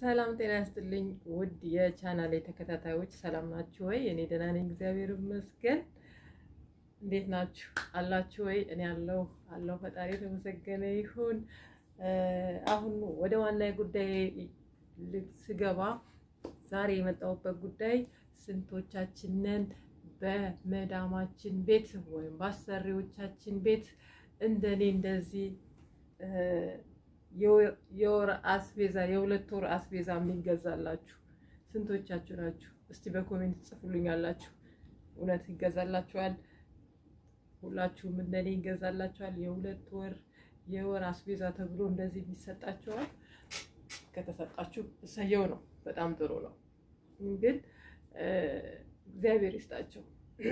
ሰላም ጤና ያስጥልኝ ውድ የቻናሌ ተከታታዮች ሰላም ናችሁ ወይ? እኔ ደህና ነኝ፣ እግዚአብሔር ይመስገን። እንዴት ናችሁ? አላችሁ ወይ? እኔ አለሁ አለሁ። ፈጣሪ የተመሰገነ ይሁን። አሁን ወደ ዋና ጉዳይ ስገባ ዛሬ የመጣሁበት ጉዳይ ስንቶቻችንን በመዳማችን ቤት ወይም በአሰሪዎቻችን ቤት እንደኔ እንደዚህ የወር አስቤዛ የሁለት ወር አስቤዛ የሚገዛላችሁ ስንቶቻችሁ ናችሁ? እስቲ በኮሜንት ጽፉልኝ ያላችሁ። እውነት ይገዛላችኋል? ሁላችሁም እንደኔ ይገዛላችኋል? የሁለት ወር የወር አስቤዛ ተብሎ እንደዚህ ይሰጣችኋል? ከተሰጣችሁ እሰየው ነው፣ በጣም ጥሩ ነው። ግን እግዚአብሔር ይስጣቸው።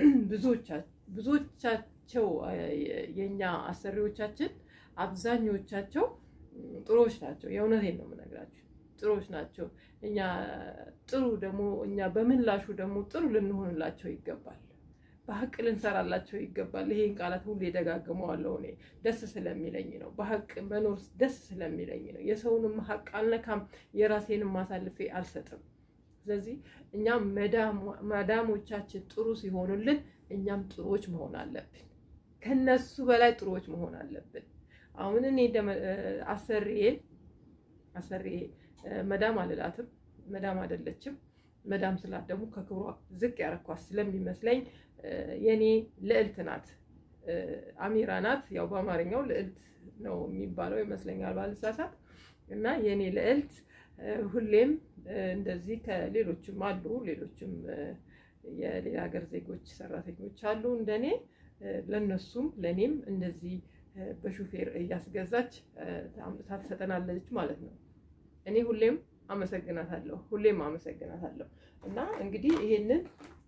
ብዙዎቻቸው የእኛ አሰሪዎቻችን አብዛኞቻቸው ጥሩዎች ናቸው። የእውነቴን ነው የምነግራችሁ፣ ጥሩዎች ናቸው። እኛ ጥሩ ደግሞ እኛ በምላሹ ደግሞ ጥሩ ልንሆንላቸው ይገባል። በሀቅ ልንሰራላቸው ይገባል። ይሄን ቃላት ሁሉ የደጋግመዋለሁ እኔ ደስ ስለሚለኝ ነው። በሀቅ መኖር ደስ ስለሚለኝ ነው። የሰውንም ሀቅ አልነካም፣ የራሴንም አሳልፌ አልሰጥም። ስለዚህ እኛም መዳሞቻችን ጥሩ ሲሆኑልን እኛም ጥሩዎች መሆን አለብን። ከነሱ በላይ ጥሩዎች መሆን አለብን። አሁን እኔ አሰሪዬ አሰሪዬ መዳም አልላትም፣ መዳም አይደለችም። መዳም ስላት ደግሞ ከክብሯ ዝቅ ያረኳት ስለሚመስለኝ የኔ ልዕልት ናት፣ አሚራ ናት። ያው በአማርኛው ልዕልት ነው የሚባለው ይመስለኛል ባልሳሳት። እና የኔ ልዕልት ሁሌም እንደዚህ ከሌሎችም አሉ ሌሎችም የሌላ ሀገር ዜጎች ሰራተኞች አሉ እንደኔ ለነሱም ለእኔም እንደዚህ በሹፌር እያስገዛች አምጥታ ትሰጠናለች ማለት ነው። እኔ ሁሌም አመሰግናታለሁ ሁሌም አመሰግናታለሁ። እና እንግዲህ ይሄንን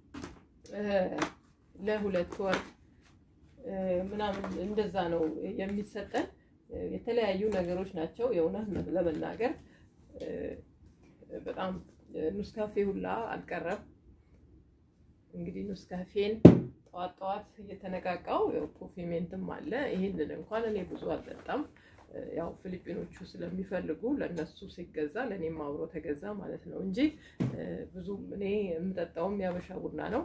ለሁለት ወር ምናምን እንደዛ ነው የሚሰጠን። የተለያዩ ነገሮች ናቸው የእውነት ለመናገር በጣም ኑስካፌ ሁላ አልቀረም። እንግዲህ ኑስካፌን ጠዋት ጠዋት እየተነቃቃው ኮፊ ሜንትም አለ። ይህንን እንኳን እኔ ብዙ አልጠጣም። ያው ፊሊፒኖቹ ስለሚፈልጉ ለእነሱ ሲገዛ ለእኔም አብሮ ተገዛ ማለት ነው እንጂ ብዙ እኔ የምጠጣውም ያበሻ ቡና ነው።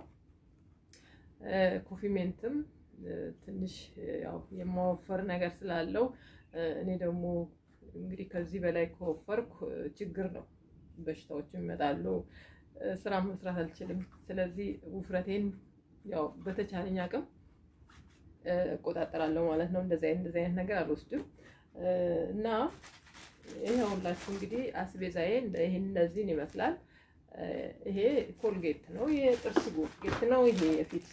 ኮፊ ሜንትም ትንሽ ያው የማወፈር ነገር ስላለው እኔ ደግሞ እንግዲህ ከዚህ በላይ ከወፈርኩ ችግር ነው፣ በሽታዎች ይመጣሉ፣ ስራ መስራት አልችልም። ስለዚህ ውፍረቴን ያው በተቻለኝ አቅም እቆጣጠራለሁ ማለት ነው። እንደዚህ አይነት እንደዚህ አይነት ነገር አልወስድም እና ይኸውላችሁ እንግዲህ አስቤዛዬ ይሄን እነዚህን ይመስላል። ይሄ ኮልጌት ነው፣ የጥርስ ኮልጌት ነው። ይሄ የፊት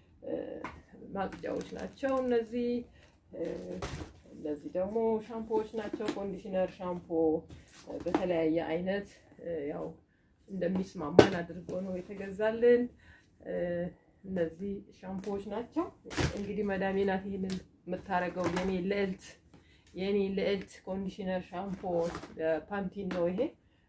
ማጽጃዎች ናቸው እነዚህ። እነዚህ ደግሞ ሻምፖዎች ናቸው። ኮንዲሽነር፣ ሻምፖ በተለያየ አይነት ያው እንደሚስማማን አድርጎ ነው የተገዛልን። እነዚህ ሻምፖዎች ናቸው። እንግዲህ መዳሜ ናት ይሄንን የምታረገው የኔ ልዕልት የኔ ልዕልት ኮንዲሽነር ሻምፖ ፓንቲን ነው ይሄ።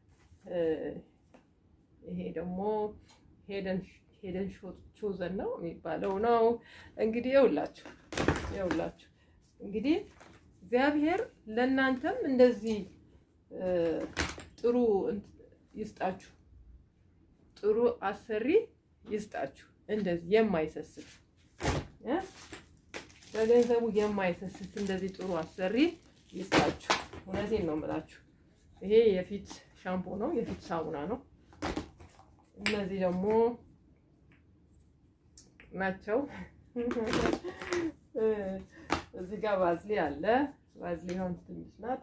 ይሄ ደግሞ ሄደን ሄደን ቾዘን ነው የሚባለው ነው። እንግዲህ ይኸውላችሁ ይኸውላችሁ እንግዲህ እግዚአብሔር ለእናንተም እንደዚህ ጥሩ ይስጣችሁ፣ ጥሩ አሰሪ ይስጣችሁ። እንደዚህ የማይሰስት በገንዘቡ የማይሰስት እንደዚህ ጥሩ አሰሪ ይስጣችሁ። እውነቴን ነው የምላችሁ። ይሄ የፊት ሻምፖ ነው፣ የፊት ሳሙና ነው። እነዚህ ደግሞ ናቸው። እዚህ ጋር ባዝሊ አለ። ባዝሊ ሆን ትንሽ ናት።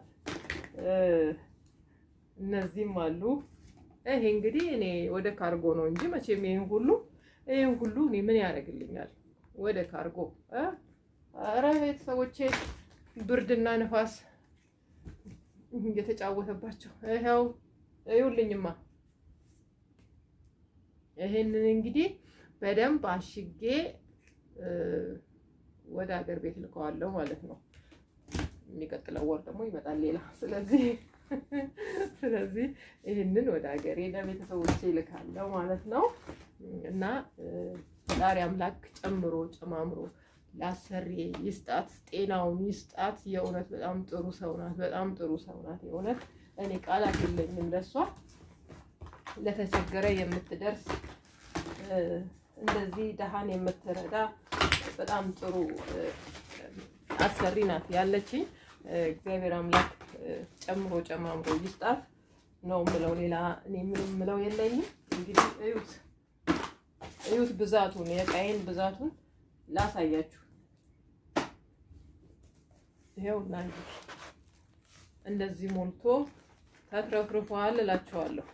እነዚህም አሉ። ይሄ እንግዲህ እኔ ወደ ካርጎ ነው እንጂ መቼም ይሄን ሁሉ ይሄን ሁሉ እኔ ምን ያደርግልኛል? ወደ ካርጎ ኧረ ቤተሰቦቼ ብርድና ንፋስ እየተጫወተባቸው ይኸው እዩልኝማ። ይሄንን እንግዲህ በደንብ አሽጌ ወደ ሀገር ቤት ልከዋለሁ ማለት ነው። የሚቀጥለው ወር ደግሞ ይመጣል ሌላ። ስለዚህ ስለዚህ ይህንን ወደ ሀገሬ ለቤተሰቦቼ ይልካለሁ ማለት ነው እና ፈጣሪ አምላክ ጨምሮ ጨማምሮ ለአሰሪ ይስጣት፣ ጤናውን ይስጣት። የእውነት በጣም ጥሩ ሰው ናት። በጣም ጥሩ ሰው ናት። የእውነት እኔ ቃላት የለኝም ለእሷ ለተቸገረ የምትደርስ እንደዚህ ደሃን የምትረዳ በጣም ጥሩ አሰሪ ናት ያለችኝ። እግዚአብሔር አምላክ ጨምሮ ጨማምሮ ይስጣት ነው ምለው። ሌላ እኔ ምንም ምለው የለኝም። እንግዲህ እዩት እዩት ብዛቱን የቃይን ብዛቱን ላሳያችሁ። ይኸውና እንግዲህ እንደዚህ ሞልቶ ተትረፍርፏል እላችኋለሁ።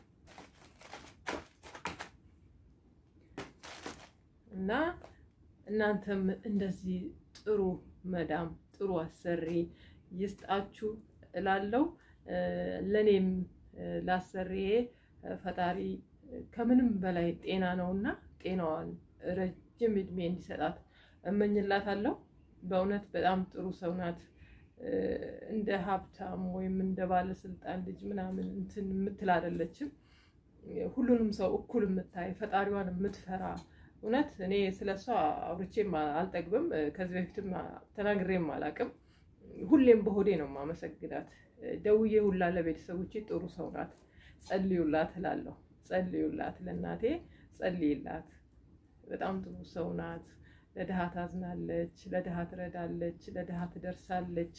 እና እናንተም እንደዚህ ጥሩ መዳም ጥሩ አሰሪ ይስጣችሁ እላለሁ። ለእኔም ላሰሪዬ ፈጣሪ ከምንም በላይ ጤና ነውና ጤናዋን ረጅም እድሜ እንዲሰጣት እመኝላታለሁ። በእውነት በጣም ጥሩ ሰው ናት። እንደ ሀብታም ወይም እንደ ባለስልጣን ልጅ ምናምን እንትን የምትል አይደለችም። ሁሉንም ሰው እኩል የምታይ ፈጣሪዋን የምትፈራ እውነት እኔ ስለ እሷ አውርቼም አልጠግብም። ከዚህ በፊትም ተናግሬም አላቅም። ሁሌም በሆዴ ነው የማመሰግናት። ደውዬ ሁላ ለቤተሰቦቼ ጥሩ ሰው ናት፣ ጸልዩላት እላለሁ። ጸልዩላት፣ ለእናቴ ጸልይላት። በጣም ጥሩ ሰው ናት። ለድሃ ታዝናለች፣ ለድሃ ትረዳለች፣ ለድሃ ትደርሳለች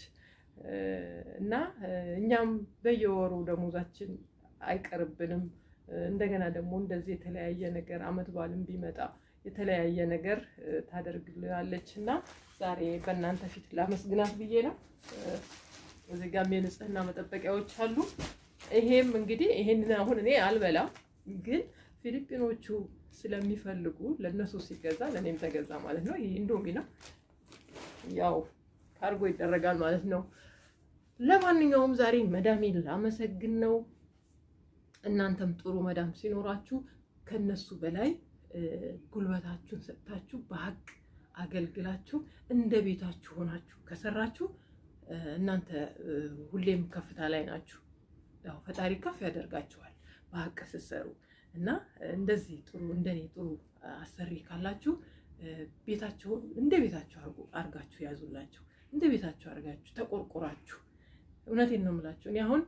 እና እኛም በየወሩ ደሞዛችን አይቀርብንም። እንደገና ደግሞ እንደዚህ የተለያየ ነገር አመት በዓልም ቢመጣ የተለያየ ነገር ታደርግልናለች እና ዛሬ በእናንተ ፊት ላመስግናት ብዬ ነው። እዚህ ጋም የንጽህና መጠበቂያዎች አሉ። ይሄም እንግዲህ ይሄንን አሁን እኔ አልበላም፣ ግን ፊሊፒኖቹ ስለሚፈልጉ ለእነሱ ሲገዛ ለእኔም ተገዛ ማለት ነው። ይህ ኢንዶሚ ነው፣ ያው ካርጎ ይደረጋል ማለት ነው። ለማንኛውም ዛሬ መዳሜን ላመሰግን ነው። እናንተም ጥሩ መዳም ሲኖራችሁ ከነሱ በላይ ጉልበታችሁን ሰጥታችሁ በሀቅ አገልግላችሁ እንደ ቤታችሁ ሆናችሁ ከሰራችሁ እናንተ ሁሌም ከፍታ ላይ ናችሁ። ያው ፈጣሪ ከፍ ያደርጋችኋል በሀቅ ስትሰሩ እና እንደዚህ ጥሩ እንደኔ ጥሩ አሰሪ ካላችሁ ቤታችሁን እንደ ቤታችሁ አርጋችሁ ያዙላችሁ። እንደ ቤታችሁ አርጋችሁ ተቆርቆራችሁ። እውነቴን ነው የምላችሁ። እኔ አሁን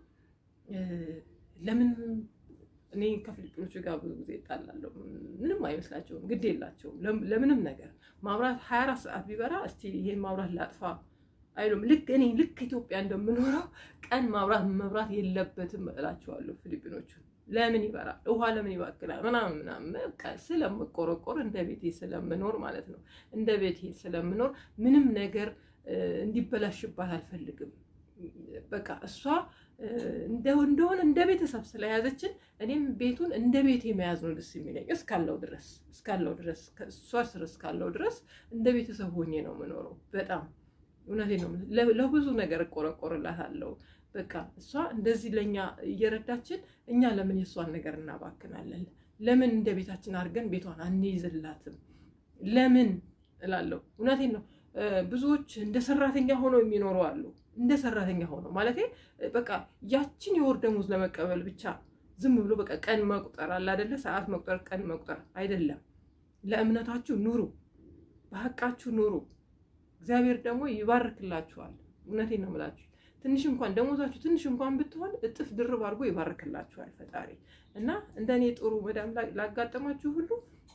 ለምን እኔ ከፊሊፒኖቹ ጋር ብዙ ጊዜ እጣላለሁ። ምንም አይመስላቸውም፣ ግድ የላቸውም ለምንም ነገር። ማብራት ሀያ አራት ሰዓት ቢበራ እስቲ ይሄን ማብራት ላጥፋ አይሉም። ልክ እኔ ልክ ኢትዮጵያ እንደምኖረው ቀን ማብራት መብራት የለበትም እላቸዋለሁ ፊሊፒኖቹን። ለምን ይበራል? ውሃ ለምን ይባክላል? ምናምን ምናምን ስለምቆረቆር እንደ ቤቴ ስለምኖር ማለት ነው። እንደ ቤቴ ስለምኖር ምንም ነገር እንዲበላሽባት አልፈልግም። በቃ እሷ እንደሆነ እንደ ቤተሰብ ስለያዘችን እኔም ቤቱን እንደ ቤቴ መያዝ ነው ደስ የሚለኝ እስካለው ድረስ እስካለው ድረስ እሷ ስር እስካለው ድረስ እንደ ቤተሰብ ሆኜ ነው የምኖረው። በጣም እውነቴ ነው። ለብዙ ነገር እቆረቆርላታለሁ። በቃ እሷ እንደዚህ ለእኛ እየረዳችን እኛ ለምን የእሷን ነገር እናባክናለን? ለምን እንደ ቤታችን አድርገን ቤቷን አንይዝላትም? ለምን እላለሁ። እውነቴን ነው። ብዙዎች እንደ ሰራተኛ ሆነው የሚኖሩ አሉ። እንደ ሰራተኛ ሆነው ማለት በቃ ያችን የወር ደመወዝ ለመቀበል ብቻ ዝም ብሎ በቃ ቀን መቁጠር አለ አይደለ? ሰዓት መቁጠር፣ ቀን መቁጠር አይደለም። ለእምነታችሁ ኑሩ፣ በሀቃችሁ ኑሩ። እግዚአብሔር ደግሞ ይባርክላችኋል። እውነቴን ነው የምላችሁ። ትንሽ እንኳን ደሞዛችሁ ትንሽ እንኳን ብትሆን እጥፍ ድርብ አድርጎ ይባርክላችኋል ፈጣሪ እና እንደኔ ጥሩ መዳም ላጋጠማችሁ ሁሉ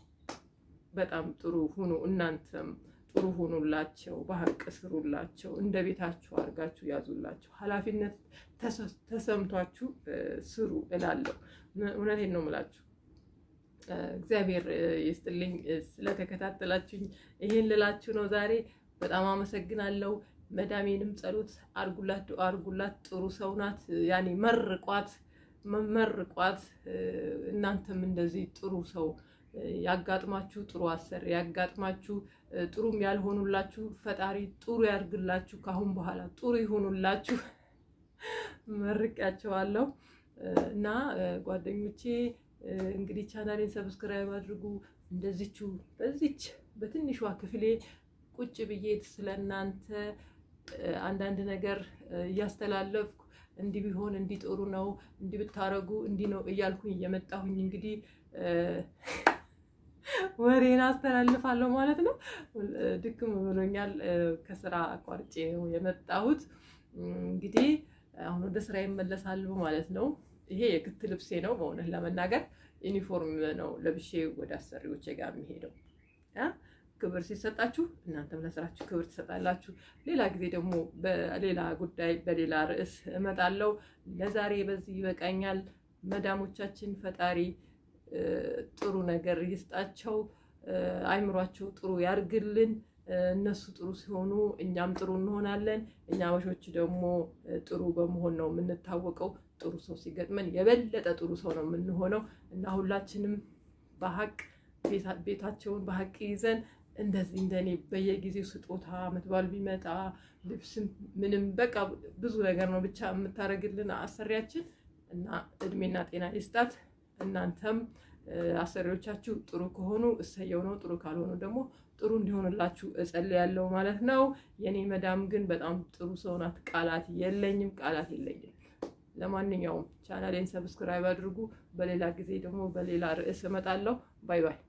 በጣም ጥሩ ሁኑ። እናንተም ጥሩ ሁኑላቸው፣ በሀቅ ስሩላቸው፣ እንደ ቤታችሁ አድርጋችሁ ያዙላቸው። ኃላፊነት ተሰምቷችሁ ስሩ እላለሁ። እውነቴን ነው የምላችሁ። እግዚአብሔር ይስጥልኝ ስለተከታተላችሁኝ። ይሄን ልላችሁ ነው ዛሬ። በጣም አመሰግናለሁ። መዳሜንም ጸሎት አርጉላት፣ አርጉላት። ጥሩ ሰው ናት። ያኔ መርቋት፣ መርቋት። እናንተም እንደዚህ ጥሩ ሰው ያጋጥማችሁ፣ ጥሩ አሰሪ ያጋጥማችሁ። ጥሩም ያልሆኑላችሁ ፈጣሪ ጥሩ ያድርግላችሁ። ካሁን በኋላ ጥሩ ይሆኑላችሁ። መርቂያቸዋለሁ እና ጓደኞቼ እንግዲህ ቻናሌን ሰብስክራይብ አድርጉ። እንደዚቹ በዚች በትንሿ ክፍሌ ቁጭ ብዬ ስለ እናንተ አንዳንድ ነገር እያስተላለፍኩ እንዲህ ቢሆን እንዲህ ጥሩ ነው፣ እንዲህ ብታረጉ እንዲህ ነው እያልኩኝ እየመጣሁኝ እንግዲህ ወሬን አስተላልፋለሁ ማለት ነው። ድክም ብሎኛል። ከስራ አቋርጬ ነው የመጣሁት። እንግዲህ አሁን ወደ ስራ ይመለሳሉ ማለት ነው። ይሄ የክት ልብሴ ነው። በእውነት ለመናገር ዩኒፎርም ነው ለብሼ ወደ አሰሪዎቼ ጋር የሚሄደው። ክብር ሲሰጣችሁ እናንተም ለስራችሁ ክብር ትሰጣላችሁ። ሌላ ጊዜ ደግሞ በሌላ ጉዳይ በሌላ ርዕስ እመጣለሁ። ለዛሬ በዚህ ይበቃኛል። መዳሞቻችን ፈጣሪ ጥሩ ነገር ይስጣቸው፣ አይምሯቸው ጥሩ ያርግልን። እነሱ ጥሩ ሲሆኑ እኛም ጥሩ እንሆናለን። እኛ አበሾች ደግሞ ጥሩ በመሆን ነው የምንታወቀው። ጥሩ ሰው ሲገጥመን የበለጠ ጥሩ ሰው ነው የምንሆነው እና ሁላችንም በሀቅ ቤታቸውን በሀቅ ይዘን እንደዚህ እንደኔ በየጊዜው ስጦታ ዓመት በዓል ቢመጣ ልብስም ምንም በቃ ብዙ ነገር ነው ብቻ የምታደርግልን አሰሪያችን እና እድሜና ጤና ይስጣት። እናንተም አሰሪዎቻችሁ ጥሩ ከሆኑ እሰየው ነው፣ ጥሩ ካልሆኑ ደግሞ ጥሩ እንዲሆንላችሁ እጸልያለሁ ማለት ነው። የኔ መዳም ግን በጣም ጥሩ ሰው ናት። ቃላት የለኝም፣ ቃላት የለኝም። ለማንኛውም ቻናሌን ሰብስክራይብ አድርጉ። በሌላ ጊዜ ደግሞ በሌላ ርዕስ እመጣለሁ። ባይ ባይ።